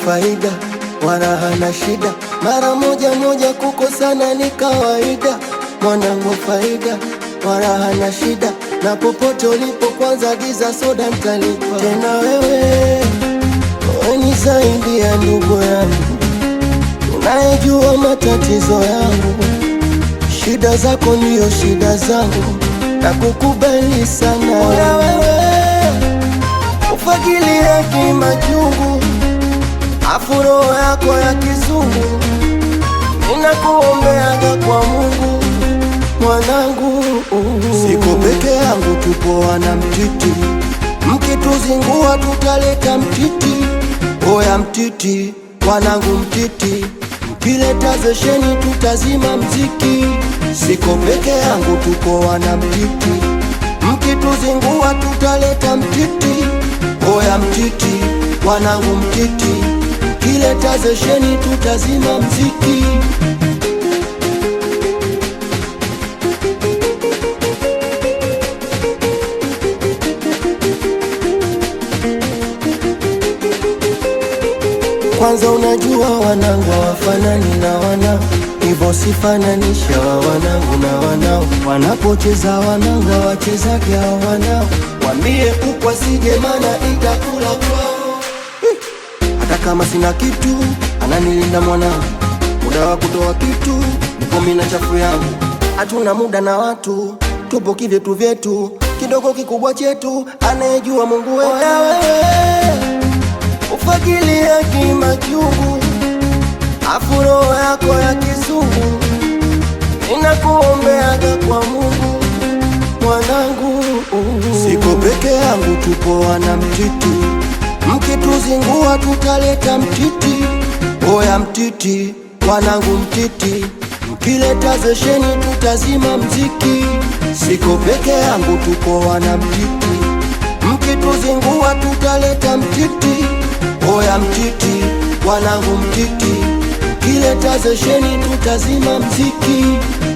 faida wala hana shida, mara moja moja kukosana ni kawaida. Mwanangu faida wala hana shida, na popote ulipo kwanza giza soda ntalipa. Tena wewe wewe ni zaidi ya ndugu yangu, unayejua matatizo yangu, shida zako ndiyo shida zangu, na kukubali sana Bora wewe ufagilia kimachungu, afu roho yako ya kizungu, ninakuombeaga kwa Mungu mwanangu. Siko peke yangu, tupo wana Mtiti, mkituzingua tutaleta mtiti. Oya mtiti, wanangu mtiti, mkileta zesheni tutazima mziki. Siko peke yangu, tupo wana Mtiti, mkituzingua tutaleta mtiti. Oya mtiti, wanangu mtiti, mkileta zesheni tutazima mziki. Kwanza unajua wanangu hawafanani na wanao, hivyo sifananisha wa wanangu na wanao. Wanapocheza wanangu hawachezage hao wanao, wambie kuku asije, mana itakula kwao. Hata kama sina kitu, ananilinda mwanangu, muda wa kutoa kitu niko mimi na chafu yangu. Hatuna muda na watu, tupo kivyetu vyetu, kidogo kikubwa chetu, anayejua Mungu wetu. Oya wewe ufagilia kimachungu, afu roho yako ya kizungu, ninakuombeaga kwa Mungu mwanangu. Siko peke yangu, tupo wana Mtiti, mkituzingua tutaleta mtiti. Oya mtiti, wanangu mtiti, mkileta zesheni tutazima mziki. Siko peke yangu, tupo wana Mtiti, mkituzingua tutaleta mtiti. Oya mtiti, wanangu mtiti, mkileta zesheni tutazima mziki.